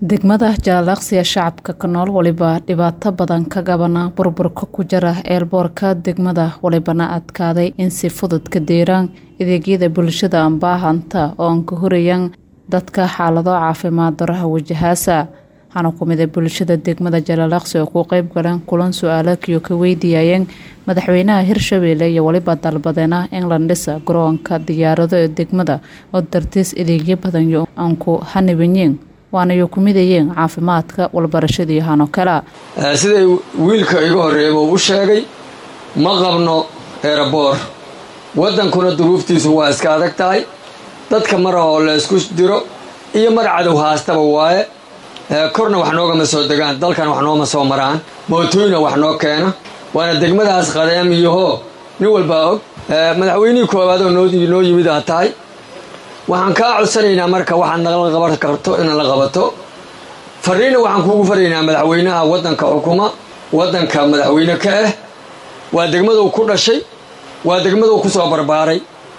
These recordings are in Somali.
degmada jaalaqsiga shacabka ka nool waliba dhibaato badan ka gabana burburka ku jira eelboorka degmada walibana adkaaday in si fudud ka deeraan adeegyada bulshada anbaahanta oo aan ka horayaan dadka xaalado caafimaad daraha wajahaasa waxaana ku mida bulshada degmada jaalaqsi oo ku qeyb galeen kulan su-aalakiyo ka weydiiyayeen madaxweynaha hirshabeelle iyo waliba dalbadeena in la dhisa garoonka diyaarado ee degmada oo dartiis adeegyo badan yo aan ku hanibanyiin waanayo ku midayeen caafimaadka walbarashadii hano kala siday wiilka iga horreeyaba u sheegay ma qabno eeraboor waddankuna duruuftiisu waa iska adag tahay dadka mar oo laysku diro iyo mar cadow haastaba waaye korna wax noogama soo degaan dalkan wax nooma soo maraan mootooyina wax noo keena waana degmadaas qadeemiyahoo nin walbaa og madaxweynihii koowaad oo noo yimid aa tahay waxaan kaa codsanaynaa marka waxaad nala qaban karto inaad la qabato fariinna waxaan kuugu faraynaa madaxweynaha waddanka xukuma waddanka madaxweyne ka ah waa degmaduu ku dhashay waa degmaduu ku soo barbaaray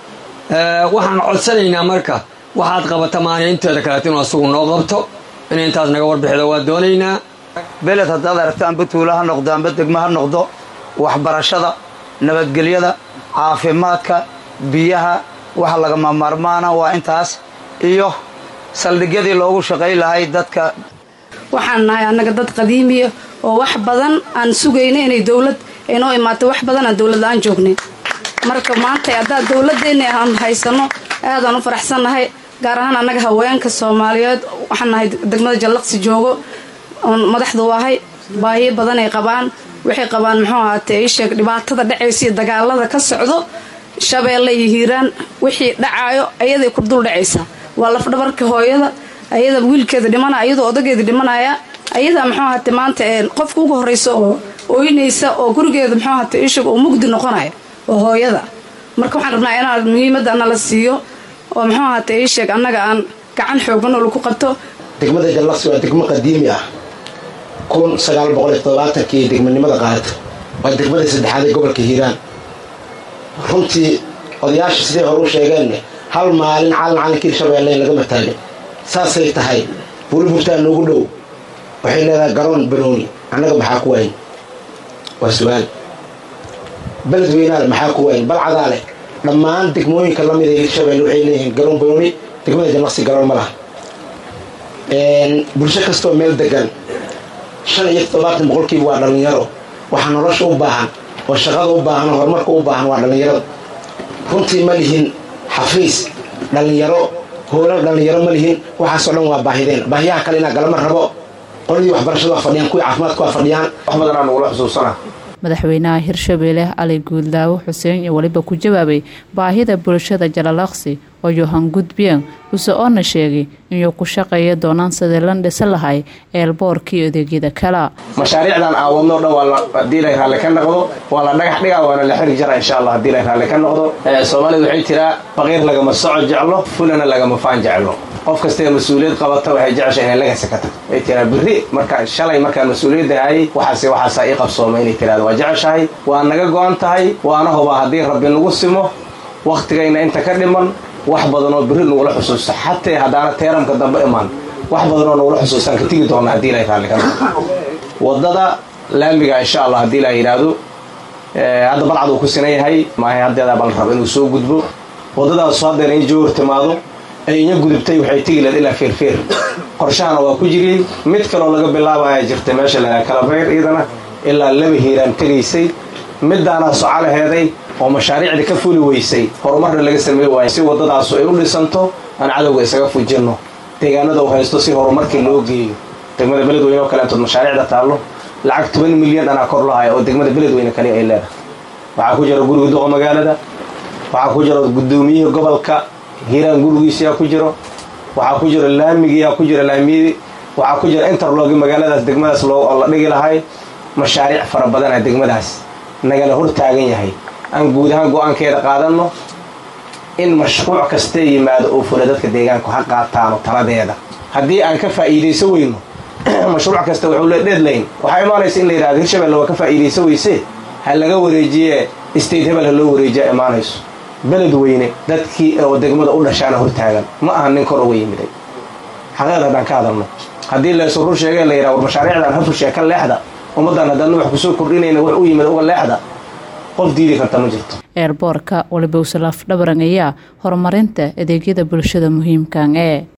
waxaan codsanaynaa marka waxaad qabata maana inteeda kaleet inuu asugu noo qabto inay intaas naga warbixido waa doonaynaa beled haddaad aragto amba tuulo ha noqdo amba degmo ha noqdo waxbarashada nabadgelyada caafimaadka biyaha waxa lagama maarmaana waa intaas iyo saldhigyadii loogu shaqay lahay dadka waxaan nahay annaga dad qadiimiya oo wax badan aan sugayna inay dowlad aynoo imaato wax badan aan dowlad la-aan joognay marka maanta haddaad dowladeenna aan haysano aadaan u faraxsannahay gaar ahaan annaga haweenka soomaaliyeed waxaan nahay degmada jallaqsi joogo oon madaxdu ahay baahiyo badan ay qabaan waxay qabaan muxuu ahaatee isheeg dhibaatada dhacaysa iyo dagaalada ka socdo shabeelle iyo hiiraan wixii dhacaayo ayaday ku dul dhacaysaa waa lafdhabarka hooyada ayada wiilkeeda dhimana ayadoo odageeda dhimanaya ayadaa muxuu ahate maanta qofka ugu horreysa oo ooynaysa oo gurigeeda muxuu ahate ishag oo mugdi noqonaya oo hooyada marka waxaan rabnaa inaan muhiimadda nala siiyo oo muxuu ahate isheeg annaga aan gacan xoogan oo lagu qabto degmada jallaqsi waa degmo qadiimi ah kun sagaal boqol iyo todobaatankii degmanimada qaadata waa degmadii saddexaad ee gobolka hiiraan runtii odayaasha siday hore u sheegeen hal maalin calan calankii hirshabeelle lagama taagin saasay tahay buliburtaa noogu dhow waxay leedahay garoon banooni annaga maxaa ku wayn waa su-aal beled weynaale maxaa ku wayn balcadaa leh dhammaan degmooyinka lamid ee hirshabeelle waxay leeyihiin garoon banooni degmada jallaqsi garoon ma laha bulsho kastoo meel degan shan iyo toddobaatan boqolkiiba waa dhallinyaro waxaa nolosha u baahan oo shaqada u baahan oo horumarka u baahan waa dhallinyarada runtii ma lihin xafiis dhallinyaro hoolan dhallinyaro ma lihin waxaasoo dhan waa baahideen baahiyaha kale inaa galama rabo qoladii waxbarashada waa fadhiyaan kuwii caafimaadka waa fadhiyaan wax badanaa nagula xusuusana madaxweynaha hirshabeelle cali guuldaawo xuseen iyo weliba ku jawaabay baahida bulshada jalalaqsi oo yohan gudbiyeen use oona sheegay inuu ku shaqeeya doonaan sidii lan dhisa lahay eelboorkii adeegyada kala mashaariicdan aan wadno dhan waa haddii lay raalli ka noqdo waa la dhagax dhigaa waana la xiri jara insha allah haddii lay raalli ka noqdo soomaalidu waxay tiraa faqiir lagama soco jeclo fulana lagama faan jeclo qof kastaee mas-uuliyad qabata waxay jeceshay inay lagasi ka tagto ay tiraa birri marka shalay markaan mas-uuliyadda hayay waxaase waxaasaa ii qabsooma inay tiraado waa jeceshahay waa naga go-an tahay waana hubaa haddii rabbi nagu simo wakhtigayna inta ka dhiman wax badanoo birri nagula xusuusta xatee haddaana teeramka dambe imaan wax badanoo nagula xusuustaan ka tigi doona haddii lay raalli ka noqdo waddada laamiga insha allah haddii la yidhaahdo hadda balcad uu ku sinan yahay maahay haddeedaa bal rabo inuu soo gudbo waddadaasu haddeer in joor timaado ay inya gudubtay waxay tegi leed ilaa feerfeer qorshahana waa ku jiriyey mid kaloo laga bilaabaya jirtay meesha la kalabayr iyadana ilaa laba hiiraan tegaysay midaanaa socolaheeday oo mashaariicda ka fuli weysay horumarna laga samey waayo si waddadaasu ay u dhisanto aan cadowga isaga fujinno deegaanada u haysto si horumarkii loo geeyo degmada beledweyne oo kaleentood mashaariicda taallo lacag toban milyan anaa kor lahaya oo degmada beledweyne kali ay leedahay waxaa ku jira guriga duqa magaalada waxaa ku jira gudoomiyihii gobolka hiiraan gurigiisiyaa ku jiro waxaa ku jira laamigiyaa ku jira laamiyadii waxaa ku jira interlogi magaaladaas degmadaas loo la dhigi lahay mashaariic fara badana degmadaas nagala hor taagan yahay aan guud ahaan go-aankeeda qaadanno in mashruuc kastee yimaado oo fula dadka deegaanku ha qaataano taladeeda haddii aan ka faa'iidayso weyno mashruuc kasta wuxuu le deadline waxaa imaanaysa in la yidhahdo hirshabelle waa ka faa'iidayso weyse ha laga wareejiye state hebel ha loo wareejiya imaanayso beled weyne dadkii oo degmada u dhashaana hortaagan ma aha nin kor uga yimiday xaqeed haddaan ka hadalno haddii laysu rur sheegay la yidhaha war mashaariicdan hafushee ka leexda ummaddan haddaadna wax kusoo kordhinayna wax u yimid uga leexda qof diidi karta ma jirto eerboorka waliba usalaf dhabaran ayaa horumarinta adeegyada bulshada muhiimkan ee